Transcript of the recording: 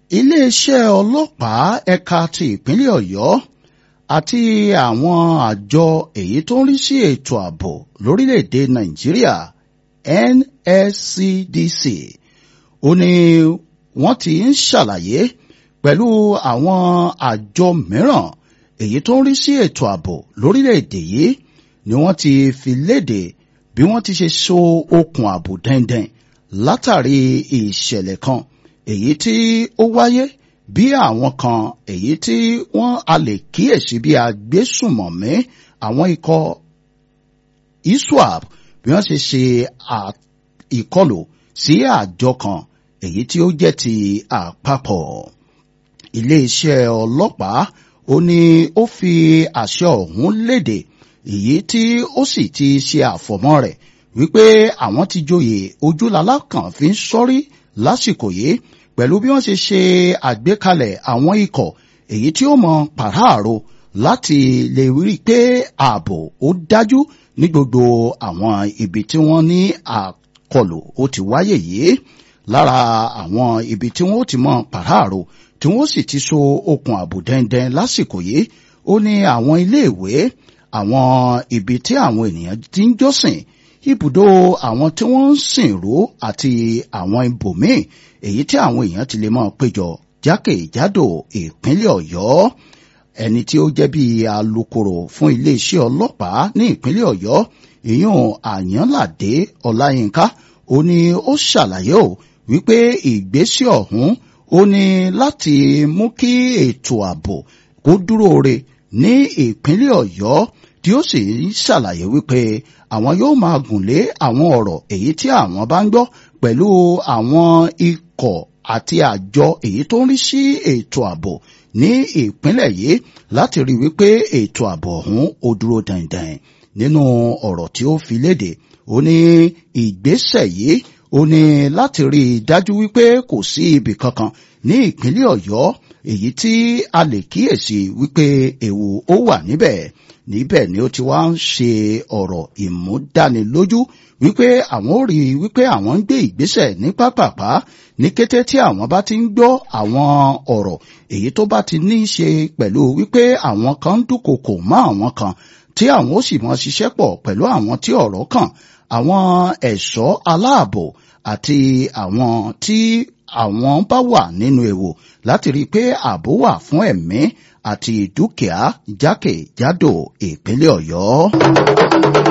iléeṣẹ́ ọlọ́pàá ẹ̀ka ti ìpínlẹ̀ ọ̀yọ́ àti àwọn àjọ èyí tó ń rí sí ètò ààbò lórílẹ̀‐èdè nàìjíríà NSCDC ó ní wọ́n ti ń ṣàlàyé pẹ̀lú àwọn àjọ mìíràn èyí tó ń rí sí ètò ààbò lórílẹ̀‐èdè yìí ni wọ́n ti fi léde bí wọ́n ti ṣe so okùn ààbò dẹ́ndẹ́n látàrí ìṣẹ̀lẹ̀ kan èyí tí ó wáyé bí àwọn kan èyí tí wọ́n a lè kíyèsí bí agbésùmọ̀mí àwọn ikọ̀ ISWAP bí wọ́n ṣe ṣe ìkọlù sí àjọ kan èyí tí ó jẹ́ ti àpapọ̀ iléeṣẹ́ ọlọ́pàá ó ní ó fi àṣẹ ọ̀hún léde èyí tí ó sì ti ṣe àfọ̀mọ́ rẹ̀ wípé àwọn ti joyè ojúlalá kan fi ń sọ́rí lásìkò yìí pẹ̀lú bí wọ́n ṣe ṣe àgbékalẹ̀ àwọn ikọ̀ èyí tí ó mọ pàráàrò láti lè rí i pé ààbò ó dájú ní gbogbo àwọn ibi tí wọ́n ní àkọlù ó ti wáyé yìí lára àwọn ibi tí wọ́n ó ti mọ pàráàrò tí wọ́n sì ti so okùn ààbò dẹ́ndẹ́n lásìkò yìí ó ní àwọn iléèwé àwọn ibi tí àwọn ènìyàn ti ń jọ́sìn ibùdó àwọn tí wọ́n ń sìnrú àti àwọn ibòmíì èyí tí àwọn èèyàn ti lè máa péjọ jákèjádò ìpínlẹ̀ ọ̀yọ́ ẹni tí ó jẹ́ bí alukoro fún iléeṣẹ́ ọlọ́pàá ní ìpínlẹ̀ ọ̀yọ́ ìyún àyànládé ọláyínká ó ní ó ṣàlàyé o wípé ìgbésẹ̀ ọ̀hún ó ní láti mú kí ètò ààbò kó dúró re ní ìpínlẹ̀ ọ̀yọ́ tí ó sì ń ṣàlàyé wípé àwọn yóò máa gùn lé àwọn ọ̀rọ̀ èyí tí àwọn bá ń gbọ́ pẹ̀lú àwọn ikọ̀ àti àjọ èyí tó ń rí sí ètò ààbò ní ìpínlẹ̀ yìí láti rí wípé ètò ààbò ọ̀hún ó dúró dandan nínú ọ̀rọ̀ tí ó fi léde ó ní ìgbésẹ̀ yìí ó ní láti rí i dájú wípé kò sí ibì kankan ní ìpínlẹ̀ ọ̀yọ́ èyí tí a lè kíyèsí wípé ewu ó wà níbẹ̀ níbẹ̀ ni ó ti wá ń ṣe ọ̀rọ̀ ìmúdánilójú wípé àwọn ò rí wípé àwọn ń gbé ìgbésẹ̀ ní pápápá ní kété tí àwọn bá ti ń gbọ́ àwọn ọ̀rọ̀ èyí tó bá ti ní í ṣe pẹ̀lú wípé àwọn kan ń dúnkokò mọ́ àwọn kan tí àwọn ó sì mọ ṣiṣẹ́ pọ̀ pẹ̀lú àwọn tí ọ̀rọ̀ kàn àwọn ẹ̀ṣọ́ aláàbò àti àwọn tí àwọn bá wà nínú ewu láti rí i pé ààbò wà fún ẹ̀mí àti dúkìá jákèjádò ìpínlẹ̀ ọ̀yọ́.